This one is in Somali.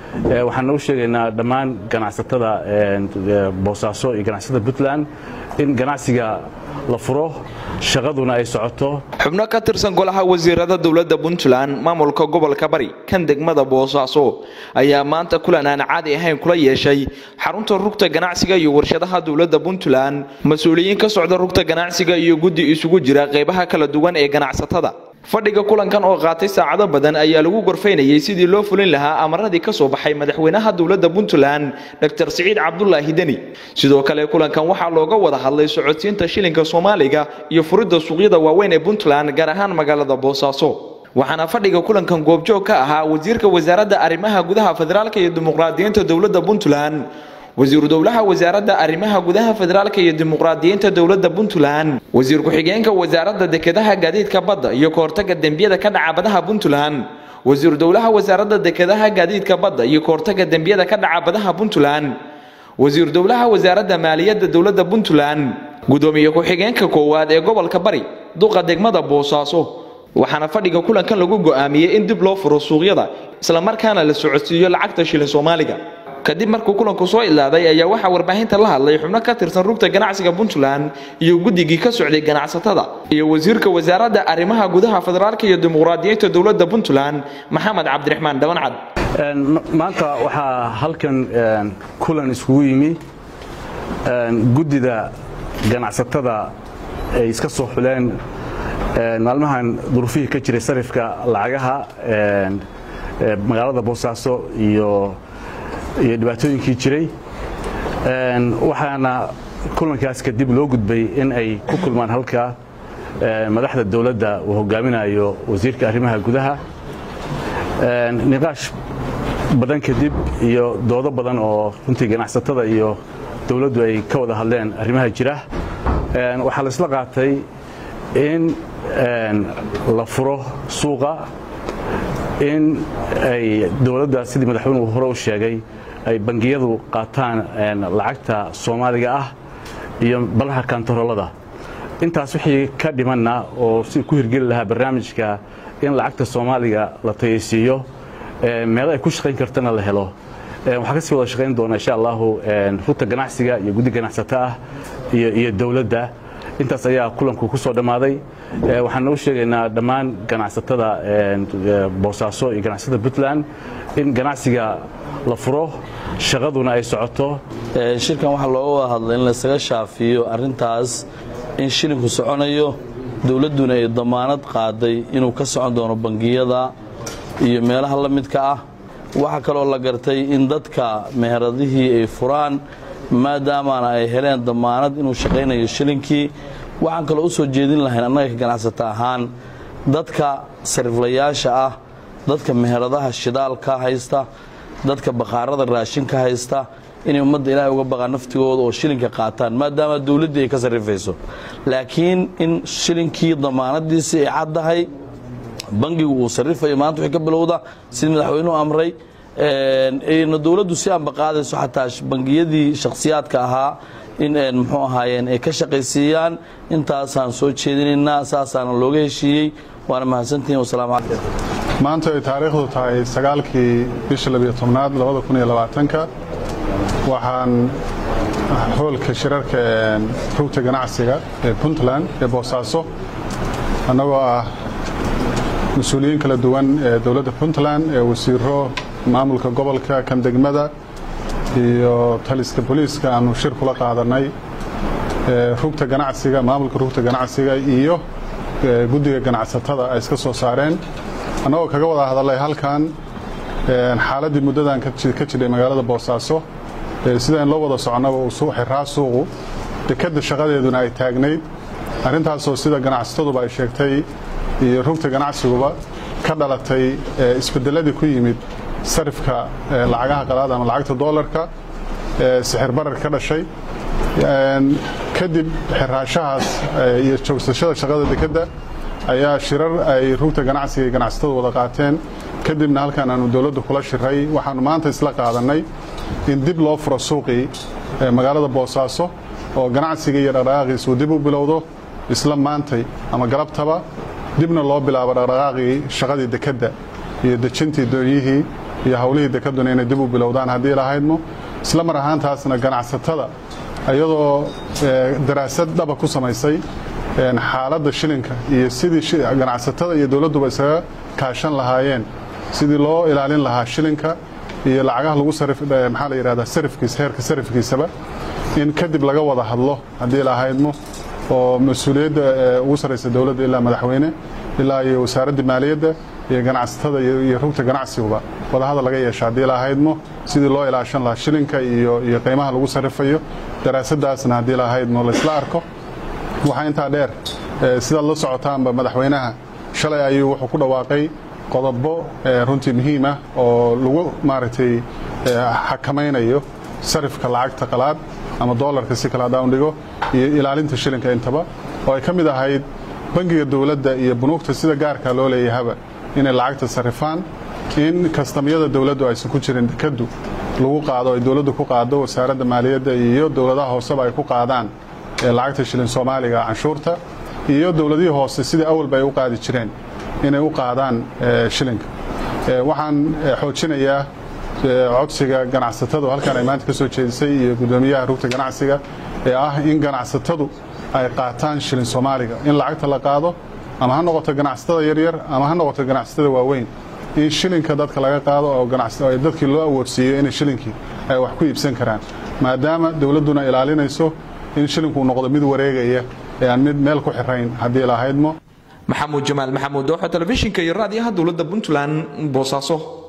waxaan u sheegaynaa dhammaan ganacsatada boosaaso iyo ganacsatada puntland in ganacsiga la furo shaqaduna ay socoto xubno ka tirsan golaha wasiirada dowladda puntland maamulka gobolka bari kan degmada boosaaso ayaa maanta kulan aan caadi ahayn kula yeeshay xarunta rugta ganacsiga iyo warshadaha dowladda puntland mas-uuliyiin ka socda rugta ganacsiga iyo guddi isugu jira qaybaha kala duwan ee ganacsatada fadhiga kulankan oo qaatay saacado badan ayaa lagu gorfaynayay sidii loo fulin lahaa amaradii ka soo baxay madaxweynaha dowladda puntland dr siciid cabdulaahi deni sidoo kale kulankan waxaa looga wada hadlay socodsiinta shilinka soomaaliga iyo furidda suuqyada waaweyn ee puntland gaar ahaan magaalada boosaaso waxaana fadhiga kulankan goobjoog ka ahaa wasiirka wasaaradda arrimaha gudaha federaalka iyo dimuqraadiyiinta dowladda puntland wasiiru dowlaha wasaaradda arrimaha gudaha federaalka iyo dimuqraadiyiinta dowladda puntland wasiir ku-xigeenka wasaaradda dekedaha gaadiidka badda iyo kahortaga dembiyada ka dhaca badaha puntland wasiiru dowlaha wasaaradda dekedaha gaadiidka badda iyo kahortaga dembiyada ka dhaca badaha puntland wasiir dowlaha wasaaradda maaliyadda dowladda puntland gudoomiye ku-xigeenka koowaad ee gobolka bari duqa degmada boosaaso waxaana fadhiga kulankan lagu go'aamiyey in dib loo furo suuqyada islamarkaana la socodsiiyo lacagta shilin soomaaliga kadib markuu kulanku soo ilaaday ayaa waxaa warbaahinta la hadlay xubno ka tirsan rugta ganacsiga puntland iyo guddigii ka socday ganacsatada iyo wasiirka wasaaradda arrimaha gudaha federaalka iyo dimuqraadiyiinta dowladda puntland maxamed cabdiraxmaan dhabancad maanta waxaa halkan kulan iskugu yimi guddida ganacsatada ay iska soo xuleen maalmahan duruufihii ka jiray sarifka lacagaha magaalada boosaaso iyo iyo dhibaatooyinkii jiray waxaana kulankaas kadib loo gudbay in ay ku kulmaan halka madaxda dowladda uu hogaaminayo wasiirka arrimaha gudaha niqaash badan kadib iyo doodo badan oo runtii ganacsatada iyo dowladdu ay ka wada hadleen arrimaha jira waxaa laisla qaatay in la furo suuqa in ay dowladda sidii madaxweynuhu hore u sheegay ay bangiyadu qaataan lacagta soomaaliga ah iyo balaha kantaroolada intaas wixii ka dhimanna oo si ku hirgeli lahaa barnaamijka in lacagta soomaaliga la tayaysiiyo meelo ay ku shaqayn kartana la helo waxaa kasii wada shaqayn doona insha allahu rugta ganacsiga iyo guddi ganacsato ah iyo dowladda intaas ayaa kulanku ku soo dhammaaday waxaan u sheegaynaa dhammaan ganacsatada boosaaso iyo ganacsatada puntland in ganacsiga la furo shaqaduna ay socoto shirkan waxaa looga wada hadlay in laysaga shaafiyo arrintaas in shilinku soconayo dowladduna ay damaanad qaaday inuu ka socon doono bangiyada iyo meelaha la midka ah waxaa kaloo la gartay in dadka meheradihii ay furaan maadaamaana ay heleen damaanad inuu shaqaynayo shilinkii waxaan kaloo u soo jeedin lahayn annaga ka ganacsata ahaan dadka sariflayaasha ah dadka meheradaha shidaalka haysta dadka bakhaarada raashinka haysta inay ummadda ilaahay uga baqaan naftigooda oo shilinka qaataan maadaama dowladdii ay ka sarrifayso laakiin in shilinkii damaanadiisii ay caddahay bangigu uu sarrifayo maanta wixii ka bilowda sidii madaxweynuhu amray ayna dowladdu si aanba qaadayso xataa bangiyadii shakhsiyaadka ahaa in muxuu ahaayeen ay ka shaqaysiiyaan intaasaan soo jeedinaynaa saasaana looga heshiiyey waana mahadsantihin wasalaamu calaykum maanta ay taariikhdu tahay sagaalkii bisha labiyo tobnaad labada kun iyo labaatanka waxaan hoolka shirarka rugta ganacsiga ee puntland ee boosaaso annagoo ah mas-uuliyiin kala duwan ee dowladda puntland ee wasiiro maamulka gobolka kan degmada iyo taliska booliiska aanu shir kula qaadanay rugta ganacsiga maamulka rugta ganacsiga iyo guddiga ganacsatada ay iska soo saareen annagoo kaga wada hadalay halkan xaaladdii muddadan ka jidhay magaalada boosaaso sidayn loo wada soconnaba uu xiraa suuqu dekadda shaqadeeduna ay taagnayd arrintaasoo sida ganacsataduba ay sheegtay iyo rugta ganacsiguba ka dhalatay isbedeladii ku yimid sarifka lacagaha qalaad ama lacagta doolarka sixir barar ka dhashay kadib xiraashahaas iyo joogsashada shaqada dekadda ayaa shirar ay rugta ganacsiga iyo ganacsatadu wada qaateen kadibna halkan aanu dowladdu kula shiray waxaanu maanta isla qaadannay in dib loo furo suuqii magaalada boosaaso oo ganacsiga iyo dhaqdhaqaaqiis uu dib u bilowdo isla maantay ama galabtaba dibna loo bilaabo dhaqdhaqaaqii shaqadii dekadda iyo dejintii doonyihii iyo howlihii dekaduna inay dib u bilowdaan haddii lahaydmo isla mar ahaantaasna ganacsatada iyadoo daraasad dhaba ku samaysay xaaladda shilinka iyo sidii ganacsatada iyo dowladduba isaga kaashan lahaayeen sidii loo ilaalin lahaa shilinka iyo lacagaha lagu maxaa la yidhahdaa sarifkiisa heerka sarifkiisaba in kadib laga wada hadlo haddii lahaydmo oo mas-uuliyadda ugu sarraysa dowladda ilaa madaxweyne ilaa iyo wasaaradda maaliyadda iyo ganacsatada iyo rugta ganacsiguba wadahadal laga yeesha haddii lahaydmo sidii loo ilaashan lahaa shilinka iyo iyo qiimaha lagu sarrifayo daraasadaasna haddii lahaydmo laysla arko waxaa intaa dheer sidaad la socotaanba madaxweynaha shalay ayuu wuxuu ku dhawaaqay qodobo runtii muhiim ah oo lagu maaragtay xakamaynayo sarifka lacagta qalaad ama doolarka si kale haddaan dhigo iyo ilaalinta shilinka intaba oo ay ka mid ahayd bangiga dowladda iyo bunuugta sida gaarka loo leeyahaba inay lacagta sarifaan in kastamyada dowladdu aysan ku jirin dekadu lagu qaado ay dowladdu ku qaado wasaaradda maaliyadda iyo dowladaha hooseba ay ku qaadaan lacagta shilin soomaaliga canshuurta iyo dowladihii hoose sidii awalba ay u qaadi jireen inay u qaadaan shilinka waxaan xoojinayaa codsiga ganacsatadu halkan ay maanta ka soo jeedisay iyo guddoomiyaha rugta ganacsiga ee ah in ganacsatadu ay qaataan shilin soomaaliga in lacagta la qaado ama ha noqoto ganacsatada yaryar ama ha noqoto ganacsatada waaweyn in shilinka dadka laga qaado oo dadkii loo awoodsiiyo inay shilinkii ay wax ku iibsan karaan maadaama dowladduna ilaalinayso in shilinku noqdo mid wareegaya ee aan mid meel ku xirayn haddii lahaydmo maxamuud jamaal maxamuud dooxo telefishinka iyo raadiyaha dowladda puntland boosaaso